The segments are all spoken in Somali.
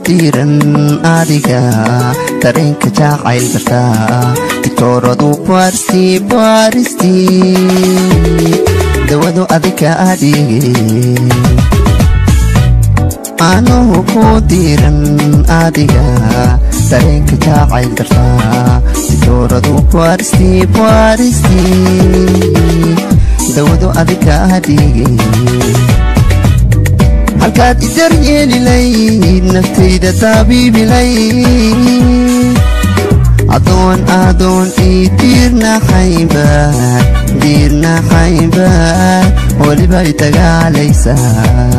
diiran adiga dareenka jacayl kartaa diktooradu baaristi baaristi dawadu adika adhige anuhu ku diiran adiga dareenka jacayl kartaa diktooradu baaristi baaristi dawadu adika adhige halkaad idar yeelilayd naftayda taabiibilayd adoon adoon ii diirnaxaynbaad diirnaxaynbaad weliba i dagaalaysaa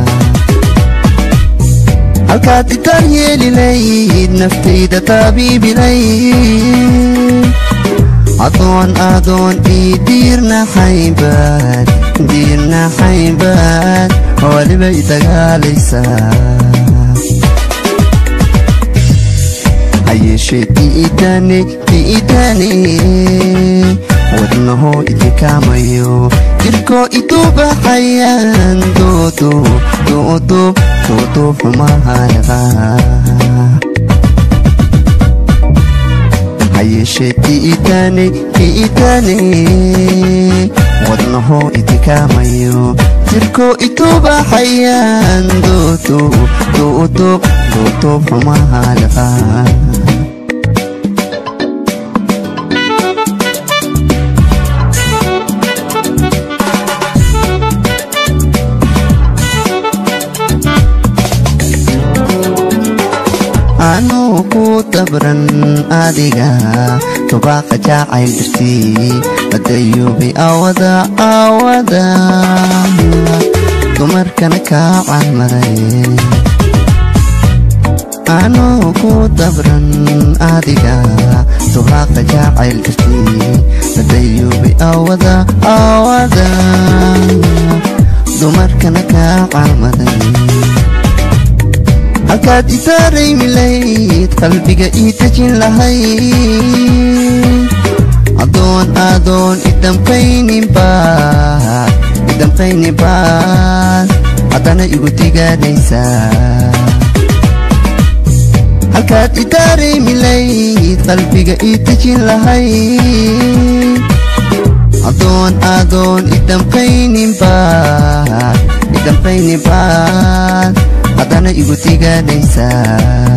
halkaad idar yeelilayd naftayda taabiibilayd adoon adoon ii diirnaxaynbaad diirnaxaynbaad weliba i dagaalaysaa hayeeshee diidane diidane wadnaho idinkaamayo jirkoo idubaxayaan doodub doodub doodub xumahayaqa hayeeshee diidane diidane wadnaho idinkaamayo jirkoo itubaxayaan doodub doodub doodub xumahayaqa anuu ku dabran adiga tubaaqa jacayl dirtii badayuubay awada awada dumarkana kaa calmaday anuu ku dabran adiga tubaaqa jacayl dirtii badayuubay awada awada dumarkana kaa calmaday halkaad itaaraymilayd qalbiga ii dejin lahayd adoon adoon idamqayninbaad idamqayninbaad haddana igu digaadaysaa halkaad itaaraymilayd qalbiga ii dejin lahayd adoon adoon idamqayninbaad idamqayninbaad haddana igu digaadaysaa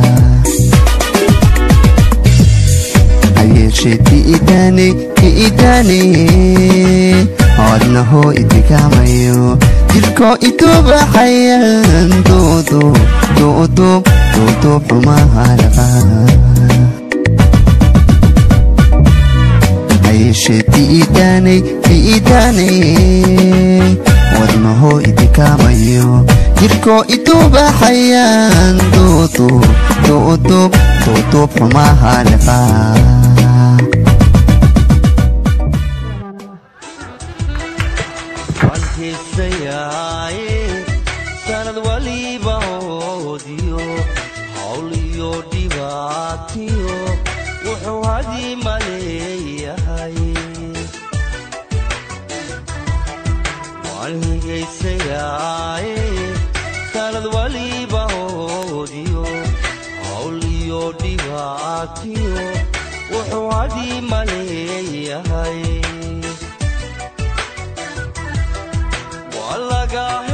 hayeeshee diidane diidane wadnaho idinkaamayo jirkoo itubaxayaan doodub doodub doodub xumahayaqa hayeeshee diidane diidane wadnaho idinkaamayo jirkoo itubaxayaan doodub doodub doodub xumahayaqa sanad waliba hoodiyo hawl iyo dhibaatiyo wuxuu hadii maleeyahay waan higaysayaaye sanad waliba hoodiyo hawl iyo dhibaatiyo wuxuu hadii maleeyahay waa laga